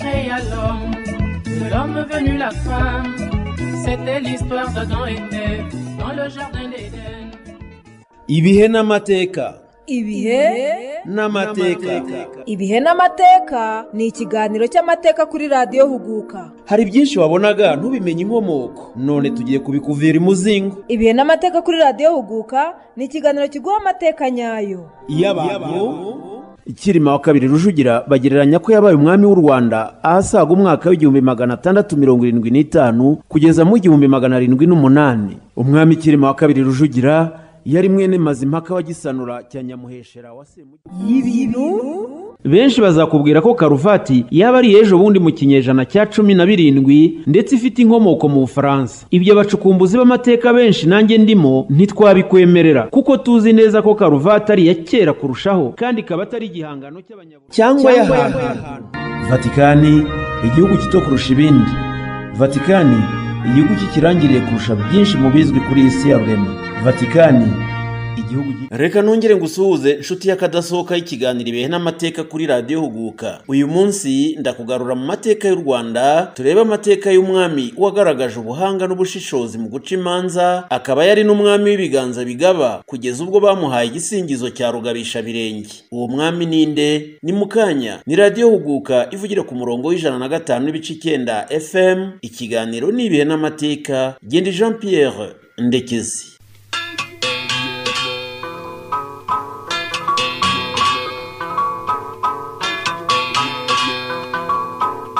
l'homme, de l'homme venu la femme. C'était l'histoire d'Adam et Ève dans le jardin d'Éden. ibihe n'amateka ibihe n'amateka ibihe n'amateka ni ikiganiro cy'amateka kuri radiyo huguka hari byinshi wabonaga ntubimenye inkomoko none tugiye kubikuvira imuzingo ibihe n'amateka kuri radiyo huguka ni ikiganiro kiguha amateka nyayo iyo abantu ikirima wa kabiri rujugira bagereranya ko yabaye umwami w'u rwanda ahasaga umwaka w'igihumbi magana atandatu mirongo irindwi n'itanu kugeza mu gihumbi magana arindwi n'umunani umwami kirima wa kabiri rujugira yari mwene mazimpaka wa gisanura cya nyamuheshera wa semugi y'ibintu benshi bazakubwira ko karuvati yaba ari ejo bundi mu kinyejana cya cumi na birindwi ndetse ifite inkomoko mu bufaransa ibyo bacukumbuzi b'amateka benshi nanjye ndimo ntitwabikwemerera kuko tuzi neza ko karuvati ari iya kera kurushaho kandi ikaba atari igihangano cy'abanyaburayi cyangwa y'ahantu vatikani igihugu gito kurusha ibindi vatikani igihugu cy'ikirangiriye kurusha byinshi mu bizwi kuri iyi si ya rurema vatikani igihugu reka nongere ngusuhuze inshuti y'akadasohoka y'ikiganiro ibihe n'amateka kuri radiyo huguka uyu munsi ndakugarura mu mateka y'u rwanda turebe amateka y'umwami wagaragaje ubuhanga n'ubushishozi mu guca imanza akaba yari n'umwami w'ibiganza bigaba kugeza ubwo bamuhaye igisingizo cya rugabishabirenge uwo mwami ninde ni mu kanya ni radiyo huguka ivugira ku murongo w'ijana na gatanu n'ibice icyenda fm ikiganiro ni ibihe n'amateka genda jean pierre ndekezi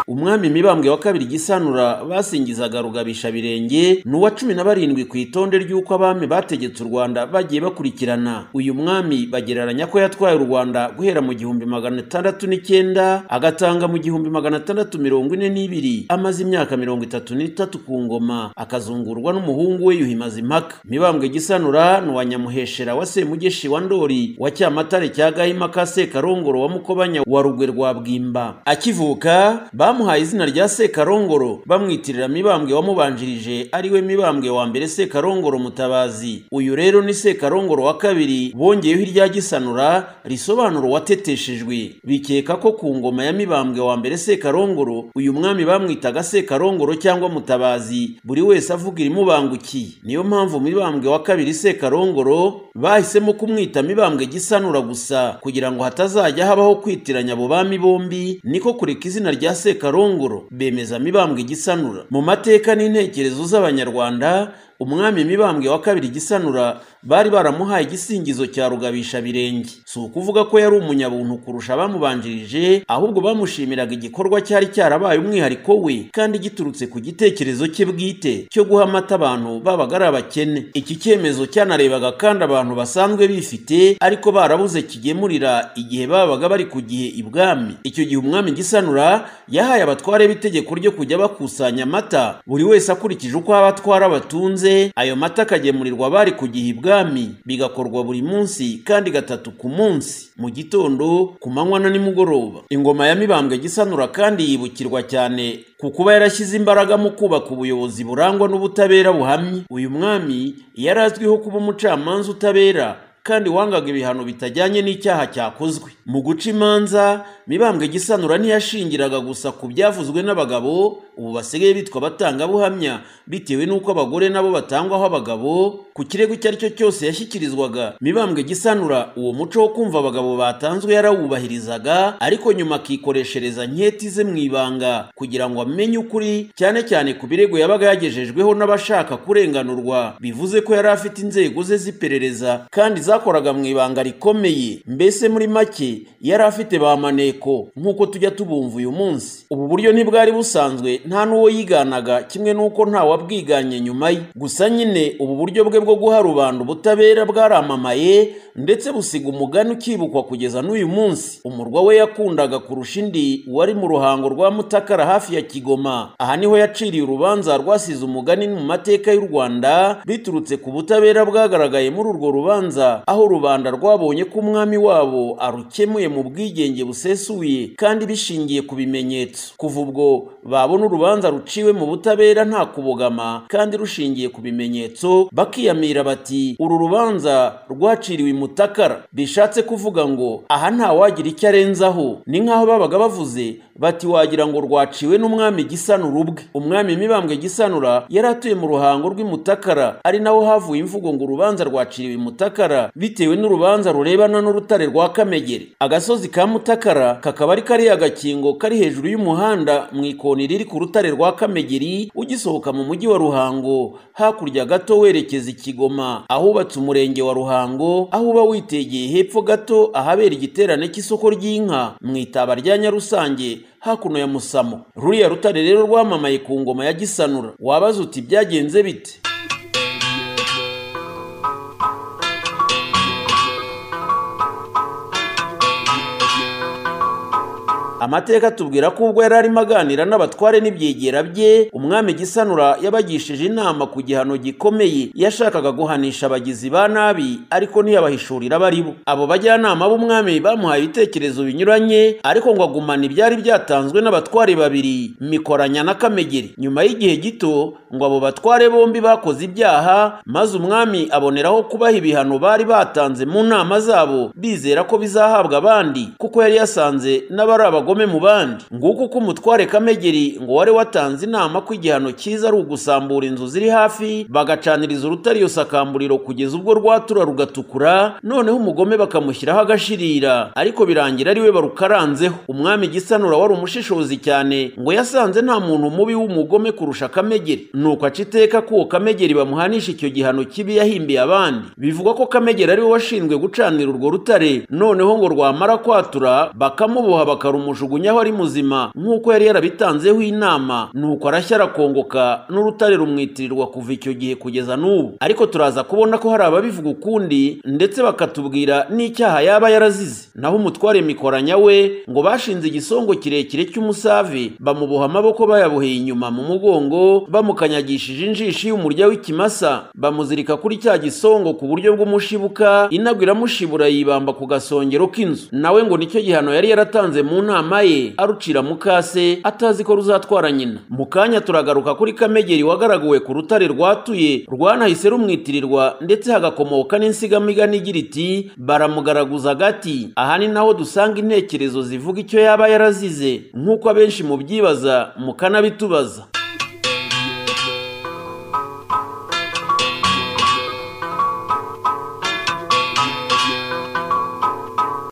umwami mibambwe wa kabiri gisanura basingizaga rugabishabirenge ni uwa cumi na barindwi ku itonde ry'uko abami bategetse u rwanda bagiye bakurikirana uyu mwami bagereranya ko yatwaye u rwanda guhera mu gihumbi magana atandatu n'icyenda agatanga mu gihumbi magana atandatu mirongo ine n'ibiri amaze imyaka mirongo itatu n'itatu ku ngoma akazungurwa n'umuhungu we yuhi mazimpaka mibambwe gisanura ni uwa nyamuheshera wa semugeshi wa ndori wa cyamatare cya gahima ka sekarongoro wa mukobanya wa rugwe rwa bwimba akivuka bamuhaye izina rya sekarongoro bamwitirira mibambwe wamubanjirije ariwe mibambwe wa mbere sekarongoro mutabazi uyu rero ni sekarongoro wa kabiri bongeyeho irya gisanura risobanura uwateteshejwe bikeka ko ku ngoma ya mibambwe wa mbere sekarongoro uyu mwami bamwitaga sekarongoro cyangwa mutabazi buri wese avuga irimubangukiye niyo mpamvu mibambwe wa kabiri sekarongoro bahisemo kumwita mibambwe gisanura gusa kugira ngo hatazajya habaho kwitiranya abo bami bombi niko kureka izina rya sekarongoro bemeza mibambwe gisanura mu mateka n'intekerezo z'abanyarwanda umwami mibambwe wa kabiri gisanura bari baramuhaye igisingizo cya rugabishabirenge si ukuvuga ko yari umunyabuntu kurusha abamubanjirije ahubwo bamushimiraga igikorwa cyari cyarabaye umwihariko we kandi giturutse ku gitekerezo cye bwite cyo guha amata abantu babaga ari abakene iki cyemezo cyanarebaga kandi abantu basanzwe bifite ariko barabuze kigemurira igihe babaga bari ku gihe ibwami icyo gihe umwami gisanura yahaye abatware b'itegeko ryo kujya bakusanya amata buri wese akurikije uko abatwara batunze ayo mata akagemurirwa abari ku gihe ibwami bigakorwa buri munsi kandi gatatu ku munsi mu gitondo ku manywa na nimugoroba ingoma ya mibambwe gisanura kandi yibukirwa cyane ku kuba yarashyize imbaraga mu kubaka ubuyobozi burangwa n'ubutabera buhamye uyu mwami yari azwiho kuba umucamanza utabera kandi wangaga ibihano bitajyanye n'icyaha cyakozwe mu guca imanza mibambwe gisanura ntiyashingiraga gusa ku byavuzwe n'abagabo ubu basigaye bitwa abatangabuhamya bitewe n'uko abagore nabo batangwaho abagabo ku kirego icyo ari cyo cyose yashyikirizwaga mibambwe gisanura uwo muco wo kumva abagabo batanzwe yarawubahirizaga ariko nyuma akikoreshereza nketi ze mu ibanga kugira ngo amenye ukuri cyane cyane ku birego yabaga yagejejweho n'abashaka kurenganurwa bivuze ko yari afite inzego ze z'iperereza kandi zakoraga mu ibanga rikomeye mbese muri make yari afite ba maneko nk'uko tujya tubumva uyu munsi ubu buryo ntibwari busanzwe nta n'uwo yiganaga kimwe n'uko ntawabwiganye nyuma ye gusa nyine ubu buryo bwe bwo guha rubanda ubutabera bwaramamaye ndetse busiga umugani ukibukwa kugeza n'uyu munsi umurwa we yakundaga kurusha indi wari mu ruhango rwa mutakara hafi ya kigoma aha niho yaciriye urubanza rwasize umugani mu mateka y'u rwanda biturutse ku butabera bwagaragaye muri urwo rubanza aho rubanda rwabonye ko umwami wabo arukemuye mu bwigenge busesuye kandi bishingiye ku bimenyetso kuva ubwo babona urubanza ruciwe mu butabera nta kubogama kandi rushingiye ku bimenyetso bakiyamira bati uru rubanza rwaciriwe imutakara bishatse kuvuga ngo aha ntawagira icyo arenzaho ni nk'aho babaga bavuze bati wagira ngo rwaciwe n'umwami gisanura ubwe umwami mibambwe gisanura yari atuye mu ruhango rw'imutakara ari naho havuye imvugo ngo urubanza rwaciriwe imutakara bitewe n'urubanza rurebana n'urutare rwa kamegere agasozi ka mutakara kakaba ari kariya gakingo kari hejuru y'umuhanda mu ikoni riri ku rutare rwa kamegeri ugisohoka mu mujyi wa ruhango hakurya gato werekeza i kigoma ahubatse umurenge wa ruhango aho uba witegeye hepfo gato ahabera igiterane cy'isoko ry'inka mu itaba rya nyarusange hakuno ya musamo ruriya rutare rero rwamamaye ku ngoma ya gisanura wabaza uti byagenze bite amateka tubwira ko ubwo yari arimo aganira n'abatware n'ibyegera bye umwami gisanura yabagishije inama ku gihano gikomeye yashakaga guhanisha abagizi ba nabi ariko ntiyabahishurira abo ari bo abo bajyanama b'umwami bamuhaye ibitekerezo binyuranye ariko ngo agumane ibyari byatanzwe n'abatware babiri mikoranya na kamegeri nyuma y'igihe gito ngo abo batware bombi bakoze ibyaha maze umwami aboneraho kubaha ibihano bari batanze mu nama zabo bizera ko bizahabwa abandi kuko yari yasanze n'abari abagome ubugome mu bandi nguko uko umutware kamegeri ngo wari watanze inama ko igihano cyiza ari ugusambura inzu ziri hafi bagacaniriza urutare iyo sakamburiro kugeza ubwo rwatura rugatukura noneho umugome bakamushyiraho agashirira ariko birangira ariwe barukaranzeho umwami gisanura wari umushishozi cyane ngo yasanze nta muntu mubi w'umugome kurusha kamegeri nuko aca iteka ko uwo kamegeri bamuhanisha icyo gihano kibi yahimbiye abandi bivugwa ko kamegeri ariwe washinzwe gucanira urwo rutare noneho ngo rwamara kwatura bakamuboha bakarumushura amujugunyaho ari muzima nk'uko yari yarabitanzeho inama nuko arashya arakongoka n'urutare rumwitirirwa kuva icyo gihe kugeza n'ubu ariko turaza kubona ko hari ababivuga ukundi ndetse bakatubwira n'icyaha yaba yarazize naho umutware mikoranya we ngo bashinze igisongo kirekire cy'umusave bamuboha amaboko bayaboheye inyuma mu mugongo bamukanyagishije injishi y'umurya w'ikimasa bamuzirika kuri cya gisongo ku buryo bw'umushibuka inago iramushibura yibamba ku gasongero k'inzu nawe ngo nicyo gihano yari yaratanze mu nama ye arucira mukase atazi ko ruzatwara nyina mu kanya turagaruka kuri kamegeri wagaragawe ku rutare rwatuye rwanahise rumwitirirwa ndetse hagakomoka n'insigamigani igira iti baramugaraguza agati aha ni naho dusanga intekerezo zivuga icyo yaba yarazize nk'uko abenshi mubyibaza mukanabitubaza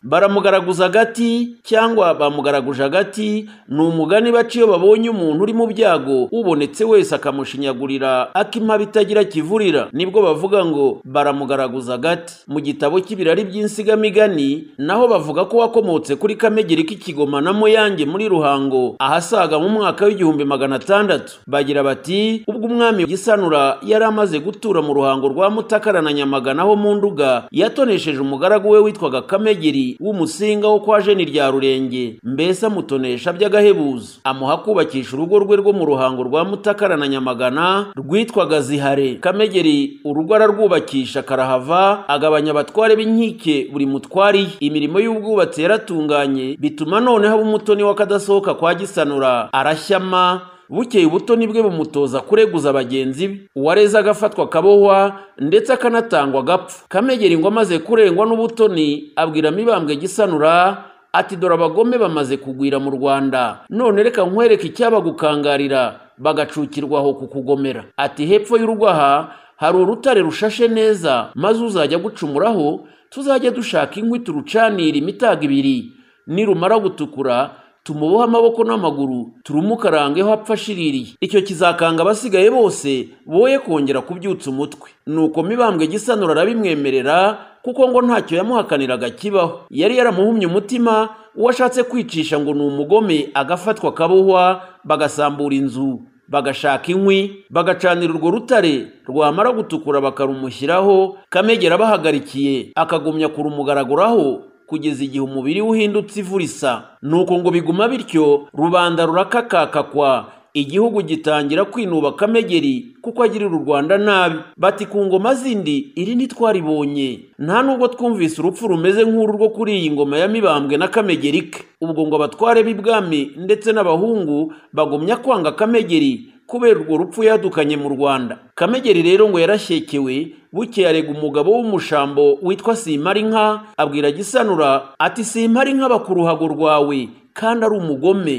baramugaraguza agati cyangwa bamugaraguje agati ni umugani baca iyo babonye umuntu uri mu byago ubonetse wese akamushinyagurira ak'impaba itagira kivurira nibwo bavuga ngo baramugaraguza agati mu gitabo cy'ibirari by'insigamigani naho bavuga ko wakomotse kuri kamegeri k'ikigoma na muyange muri ruhango ahasaga mu mwaka w'igihumbi magana atandatu bagira bati ubwo umwami gisanura yari amaze gutura mu ruhango rwa mutakara na nyamagana ho mu nduga yatonesheje umugaragu we witwaga kamegeri w'umusinga wo kwa jeni rya rurenge mbese amutonesha by'agahebuzo amuha kubakisha urugo rwe rwo mu ruhango rwa mutakara na nyamagana rwitwaga zihare kamegeri urugo ararwubakisha karahava agabanya abatware b'inkike buri mutwari imirimo y'ubwubatsi yaratunganye bituma noneho aba umutoni w'akadasohoka kwa gisanura arashyama bukeye ubuto nibwe bumutoza kureguza bagenzi be uwareze agafatwa akabohwa ndetse akanatangwa agapfa kamegeri ngo amaze kurengwa n'ubutoni abwira mibambwe gisanura ati dore abagome bamaze kugwira mu rwanda none reka nkwereke icyabagukangarira bagacukirwa aho kukugomera ati hepfo y'urugo aha hari urutare rushashe neza maze uzajya gucumuraho tuzajye dushaka inkwi turucanira imitaga ibiri nirumara gutukura tumubohe amaboko n'amaguru turumukarangeho apfa ashiririye icyo kizakanga abasigaye bose boye kongera kubyutsa umutwe nuko mibambwe gisanura arabimwemerera kuko ngo ntacyo yamuhakaniraga kibaho yari yaramuhumye umutima uwo ashatse kwicisha ngo ni umugome agafatwa akabohwa bagasambura inzu bagashaka inkwi bagacanira urwo rutare rwamara gutukura bakarumushyiraho kamegera abahagarikiye akagumya kurumugaraguraho kugeza igihe umubiri uhindutse ivurisa nuko ngo biguma bityo rubanda rurakakakakwa igihugu gitangira kwinuba kamegeri kuko agirira u rwanda nabi bati ku ngoma zindi iri ntitwaribonye nta nubwo twumvise urupfu rumeze nk'uru rwo kuri iyi ngoma ya mibambwe na kamegeri ke ubwo ngo abatware b'ibwami ndetse n'abahungu bagumya kwanga kamegeri kubera urwo rupfu yadukanye mu rwanda kamegeri rero ngo yarashyekewe buke yarega umugabo w'umushambo witwa simparinka abwira gisanura ati simparinka bakuruhago rwawe kandi ari umugome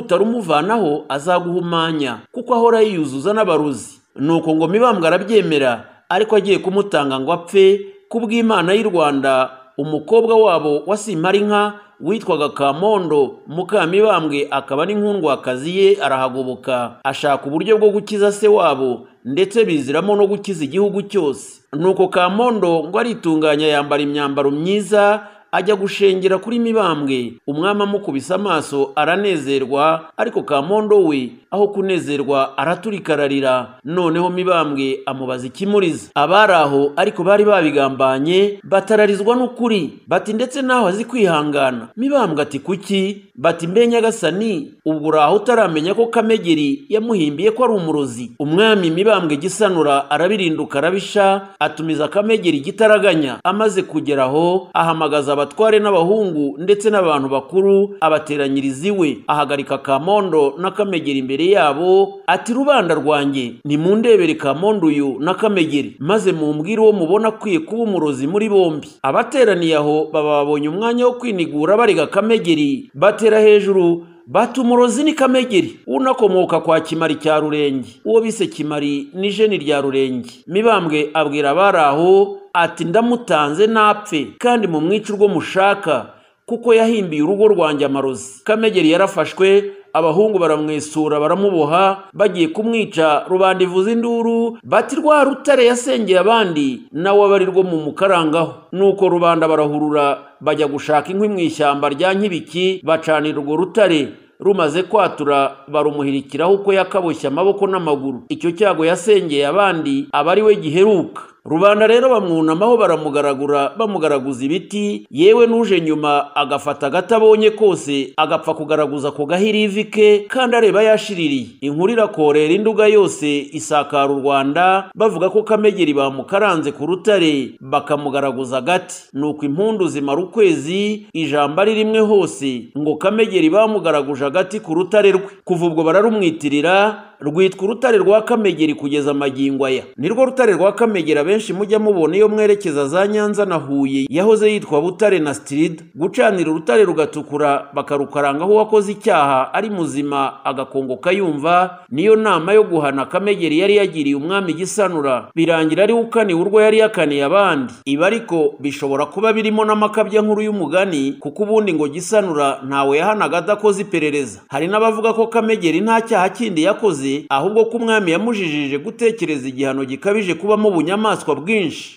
nutarumuvanaho azaguhumanya kuko ahora yiyuzuza n'abaruzi nuko ngo mibambwe arabyemera ariko agiye kumutanga ngo apfe kubw'imana y'u rwanda umukobwa wabo wa simparinka witwaga kamondo mukamibambwe akaba n'inkundwakazi ye arahagoboka ashaka uburyo bwo gukiza se wabo ndetse biziramo no gukiza igihugu cyose nuko kamondo ngo aritunganya yambara imyambaro myiza ajya gushengera kuri mibambwe umwami amukubise amaso aranezerwa ariko kamondo we aho kunezerwa araturika ararira noneho mibambwe amubaza ikimuriza abari aho ariko bari babigambanye batararizwa n'ukuri bati ndetse naho azi kwihangana mibambwe ati kuki bati mbe nyagasani ubwo uraho utaramenya ko kamegeri yamuhimbiye ko ari umurozi umwami mibambwe gisanura arabirinduka arabisha atumiza kamegeri gitaraganya amaze kugera aho ahamagaza abatware n'abahungu ndetse n'abantu bakuru abateranyiriza iwe ahagarika kamondo na kamegeri imbere yabo ati rubanda rwanjye nimundebere kamondo uyu na kamegeri maze mumbwire uwo mubona akwiye kuba umurozi muri bombi abateraniye aho baba babonye umwanya wo kwinigura barega kamegeri batera hejuru bati umurozi ni kamegeri unakomoka kwa kimari cya rurenge uwo bise kimari ni jeni rya rurenge mibambwe abwira abari aho ati ndamutanze napfe kandi mu mwica urwo mushaka kuko yahimbiye urugo rwanjye amarozi kamegeri yarafashwe abahungu baramwesura baramuboha bagiye kumwica rubanda ivuza induru bati rwa rutare yasengeye abandi nawe aba ari rwo mu mukarangaho nuko rubanda barahurura bajya gushaka inkwi mu ishyamba rya nkibiki bacanira urwo rutare rumaze kwatura barumuhirikiraho uko yakaboshye amaboko n'amaguru icyo cyago yasengeye abandi aba ari we giheruka rubanda rero bamwunamaho baramugaragura bamugaraguza ibiti yewe n'uje nyuma agafata agati abonye kose agapfa kugaraguza ku gahiri ivi ke kandi areba yashiririye inkuru irakorera induga yose isakara u rwanda bavuga ko kamegeri bamukaranze ku rutare bakamugaraguza agati nuko impundu zimara ukwezi ijambo ari rimwe hose ngo kamegeri bamugaraguje agati ku rutare rwe kuva ubwo bararumwitirira rwitwa urutare rwa kamegeri kugeza amagingo aya nirwo rutare rwa kamegeri abenshi mujya mubona iyo mwerekeza za nyanza na huye yahoze yitwa butare na stirida gucanira urutare rugatukura bakarukaranga aho uwakoze icyaha ari muzima agakongoka yumva niyo nama yo guhana kamegeri yari yagiriye umwami gisanura birangira ari ukaniwe urwo yari yakaniye abandi ibi ariko bishobora kuba birimo n'amakabya nkuru y'umugani kuko ubundi ngo gisanura ntawe yahanaga adakoze iperereza hari n'abavuga ko kamegeri nta cyaha kindi yakoze ahubwo ko umwami yamujijije gutekereza igihano gikabije kubamo ubunyamaswa bwinshi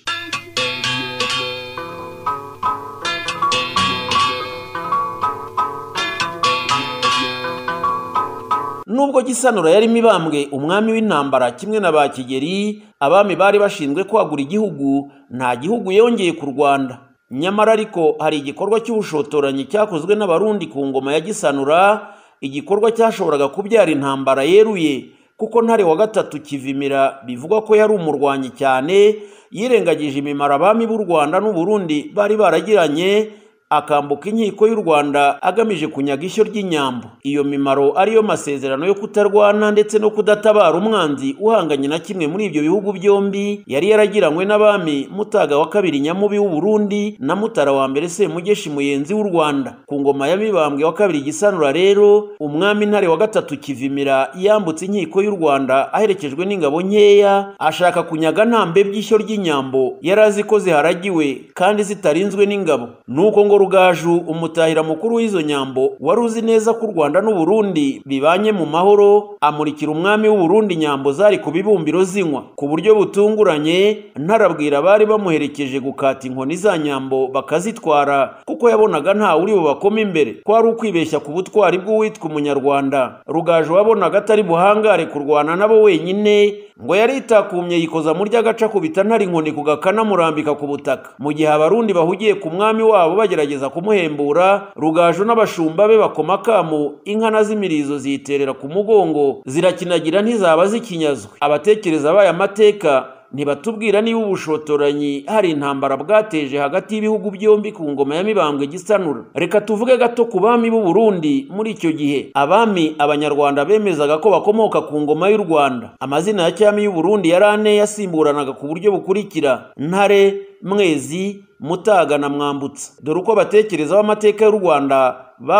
nubwo gisanura yari mibambwe umwami w'intambara kimwe na ba kigeri abami bari bashinzwe kwagura igihugu nta gihugu yongeye ku rwanda nyamara ariko hari igikorwa cy'ubushotoranyi cyakozwe n'abarundi ku ngoma ya gisanura igikorwa cyashoboraga kubyara intambara yeruye kuko ntare wa gatatu kivimira bivugwa ko yari umurwanyi cyane yirengagije imimaro abami b'u rwanda n'uburundi bari baragiranye akambuka inkiko y'u rwanda agamije kunyaga ishyo ry'inyambo iyo mimaro ariyo masezerano yo kutarwana ndetse no kudatabara umwanzi uhanganye na kimwe muri ibyo bihugu byombi yari yaragiranywe n'abami mutaga wa kabiri nyamubi w'uburundi na mutara wa mbere semugeshi muyenzi w'u rwanda ku ngoma ya mibambwe wa kabiri gisanura rero umwami ntare wa gatatu kivimira yambutse inkiko y'u rwanda aherekejwe n'ingabo nkeya ashaka kunyaga ntambe by'ishyo ry'inyambo yari azi ko ziharagiwe kandi zitarinzwe n'ingabo nuko ngo rugaju umutahira mukuru w'izo nyambo wari uzi neza ko u rwanda n'uburundi bibanye mu mahoro amurikira umwami w'uburundi nyambo zari ku bibumbiro zinywa ku buryo butunguranye ntarabwira abari bamuherekeje gukata inkoni za nyambo bakazitwara kuko yabonaga nta uri bubakoma imbere ko ari ukwibeshya ku butwari bw'uwitwa umunyarwanda rugaju wabonaga atari buhangare kurwana nabo wenyine ngo yari itakumye yikoza mu ry'agaca kubita ntari inkoni ku gakana murambika ku butaka mu gihe abarundi bahugiye ku mwami wabo bagerageza bagerageza kumuhembura rugaju n'abashumba be bakoma akamu inka na z'imirizo ziyiterera ku mugongo zirakinagira ntizaba zikinyazwe abatekereza abaye amateka ntibatubwira niba ubushotoranyi hari intambara bwateje hagati y'ibihugu byombi ku ngoma ya mibambwe gisanura reka tuvuge gato ku bami b'u Burundi muri icyo gihe abami abanyarwanda bemezaga ko bakomoka ku ngoma y'u Rwanda amazina ya cyami y'u Burundi yari ane yasimburanaga ku buryo bukurikira ntare mwezi mutaga na mwambutsa dore uko abatekereza b'amateka y'u rwanda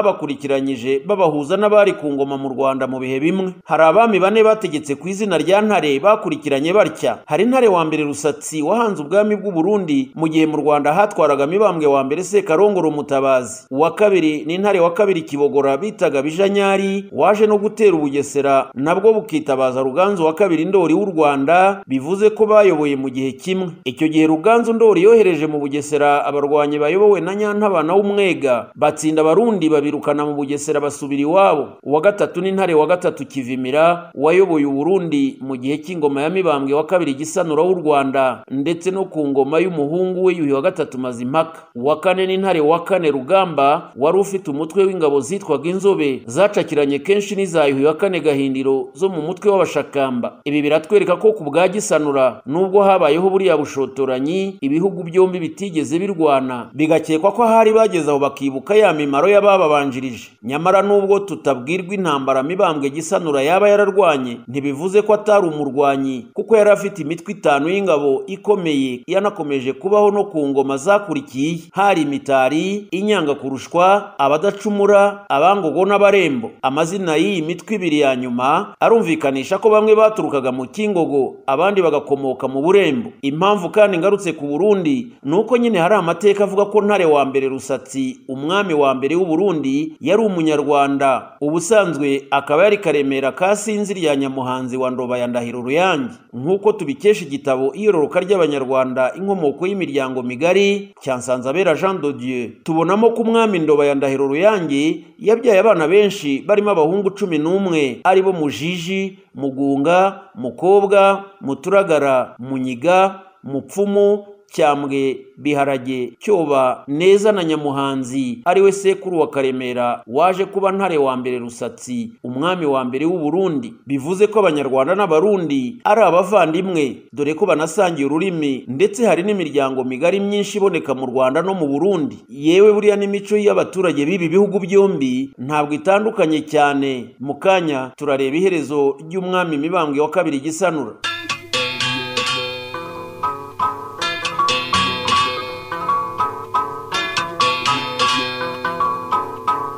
babakurikiranyije babahuza n'abari ku ngoma mu rwanda mu bihe bimwe hari abami bane bategetse ku izina rya ntare bakurikiranye batya hari ntare wa mbere rusatsi wahanze ubwami bw'u burundi mu gihe mu rwanda hatwaraga mibambwe wa mbere sekarongoro mutabazi uwa kabiri ni ntare wa kabiri kibogora bitaga bijanyari waje no gutera ubugesera nabwo bukitabaza ruganzu wa kabiri ndori w'u rwanda bivuze ko bayoboye mu gihe kimwe icyo gihe ruganzu ndori yohereje mu bugesera Bugesera abarwanyi bayobowe na Nyantabana w'umwega batsinda abarundi babirukana mu Bugesera basubira iwabo uwa gatatu ni ntare wa gatatu kivimira wayoboye uburundi mu gihe cy'ingoma ya mibambwe wa kabiri gisanura w'u Rwanda ndetse no ku ngoma y'umuhungu we Yuhi wa gatatu Mazimpaka uwa kane ni ntare wa kane Rugamba wari ufite umutwe w'ingabo zitwaga inzobe zacakiranye kenshi n'iza Yuhi wa kane Gahindiro zo mu mutwe w'abashakamba ibi biratwereka ko ku bwa gisanura nubwo habayeho buriya bushotoranyi ibihugu byombi biti byigeze birwana bigakekwa ko ahari bageze aho bakibuka ya mimaro y'abababanjirije nyamara nubwo tutabwirwa intambara mibambwe gisanura yaba yararwanye ntibivuze ko atari umurwanyi kuko yari afite imitwe itanu y'ingabo ikomeye yanakomeje kubaho no ku ngoma zakurikiye hari imitari inyanga kurushwa abadacumura abangogo n'abarembo amazina y'iyi mitwe ibiri ya nyuma arumvikanisha ko bamwe baturukaga mu kingogo abandi bagakomoka mu burembo impamvu kandi ngarutse ku burundi ni uko nyine hari amateka avuga ko ntare wa mbere rusatsi umwami wa mbere w'u Burundi yari umunyarwanda ubusanzwe akaba yari karemera ka sinzi rya nyamuhanzi wa ndoba ya ndahiro ruyange nk'uko tubikesha igitabo iyororoka ry'abanyarwanda inkomoko y'imiryango migari cya nsanzabera jean de dieu tubonamo ko umwami ndoba ya ndahiro ruyange yabyaye abana benshi barimo abahungu cumi n'umwe ari bo mujiji mugunga mukobwa muturagara munyiga mupfumu cyambwe biharage cyoba neza na nyamuhanzi ariwe sekuru wa karemera waje kuba ntare wa mbere rusatsi umwami wa mbere w'u Burundi bivuze ko abanyarwanda n'abarundi ari abavandimwe dore ko banasangiye ururimi ndetse hari n'imiryango migari myinshi iboneka mu Rwanda no mu Burundi yewe buriya n'imico y'abaturage b'ibi bihugu byombi ntabwo itandukanye cyane mu kanya turareba iherezo ry'umwami mibambwe wa kabiri gisanura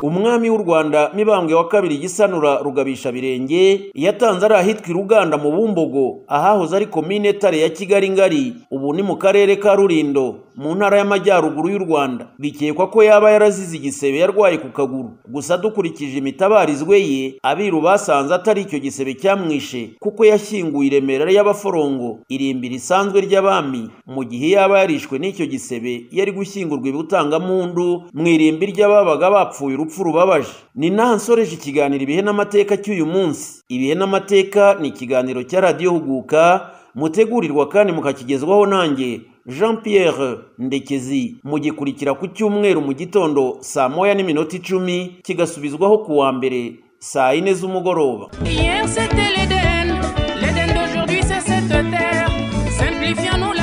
umwami w'u rwanda mibambwe wa kabiri gisanura rugabisha birenge yatanze ari ahitwa iruganda mu bumbogo ahahoze ari komine tare ya kigali ngari ubu ni mu karere ka rurindo mu ntara y'amajyaruguru y'u rwanda bikekwa ko yaba yarazize igisebe yarwaye ku kaguru gusa dukurikije imitabarizwe ye abiru basanze atari icyo gisebe cyamwishe kuko yashyinguye iremera y'abaforongo irimbi risanzwe ry'abami mu gihe yaba yarishwe n'icyo gisebe yari gushyingurwa ibutangampundu mu irimbi ry'ababaga bapfuye urupfu urupfu rubabaje ni naha nsoreje ikiganiro ibihe n'amateka cy'uyu munsi ibihe n'amateka ni ikiganiro cya radiyo huguka mutegurirwa kandi mukakigezwaho nanjye jean pierre ndekezi mugikurikira ku cyumweru mu gitondo saa moya n'iminota icumi kigasubizwaho ku wa mbere saa yine z'umugoroba Hier c'était l'Éden, l'Éden d'aujourd'hui c'est cette terre. Simplifions-nous la